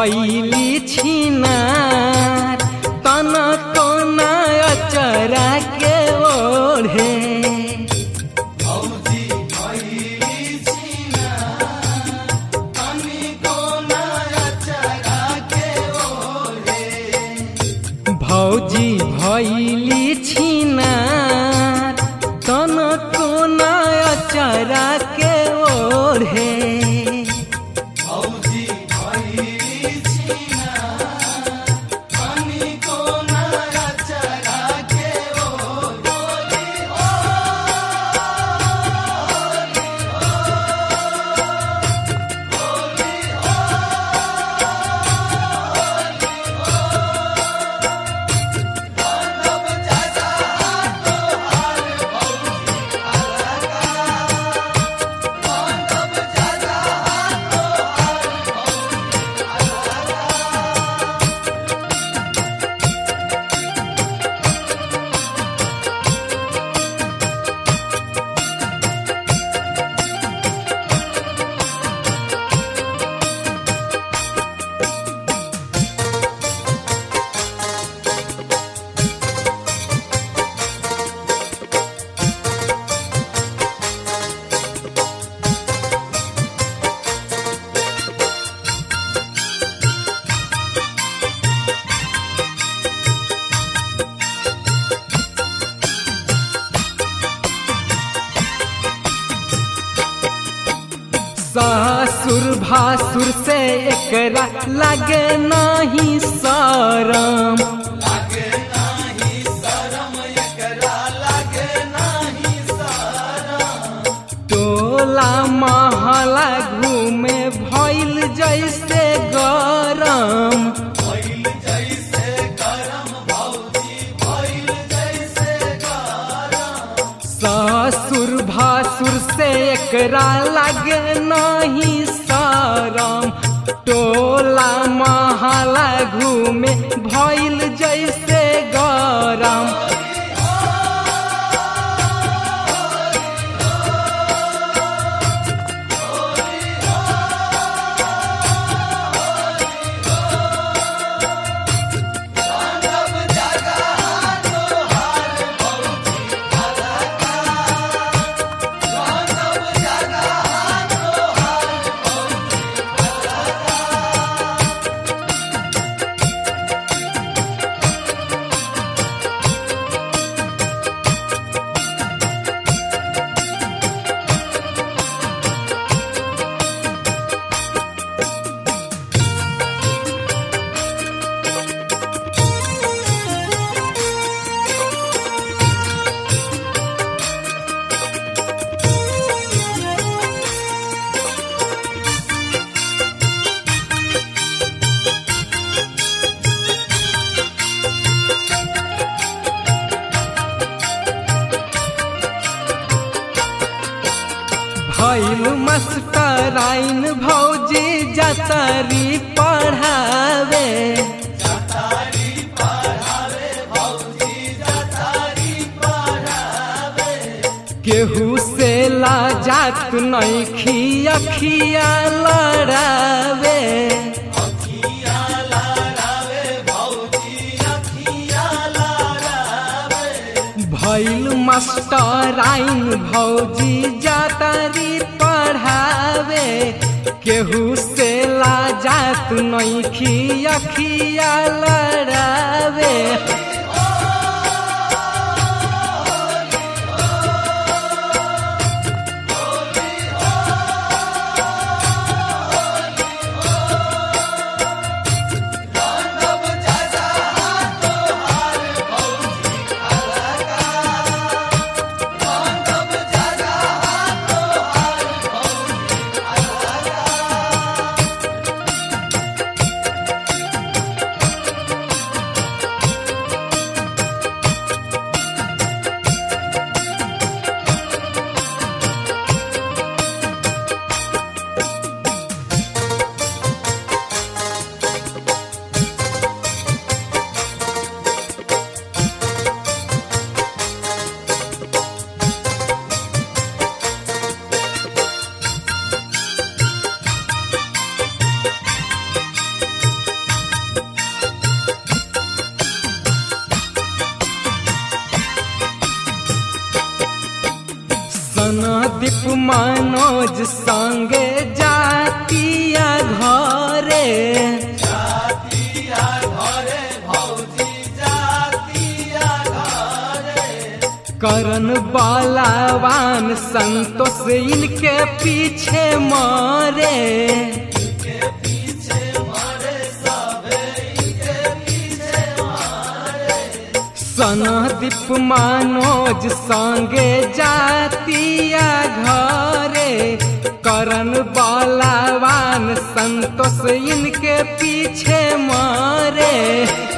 भैली छिनार तन कोना अचरा के ओढ़े भौजी भैली छिनार तन कोना अचरा के ओढ़े ससुर भासुर से एकरा लगे नहीं शरम टोला महला घूमे भइल जैसे गरम ससुर भासुर से एकरा लगे नहीं शरम टोला महला घूमे भइल जैसे गरम भैल मस्टराइन भौजी जतरी पढ़ावे केहू से लाजात नहीं खिया खिया लड़ावे भैल मास्टराइन भौजी जातारी पढ़ावे केहू से लाजात नहीं खिया खिया लड़ावे दीप मनोज संगे जातिया घरे करन बलवान संतोष इनके पीछे मारे सनदीप मनोज संगे जातिया घरे करन बलवान संतोष इनके पीछे मारे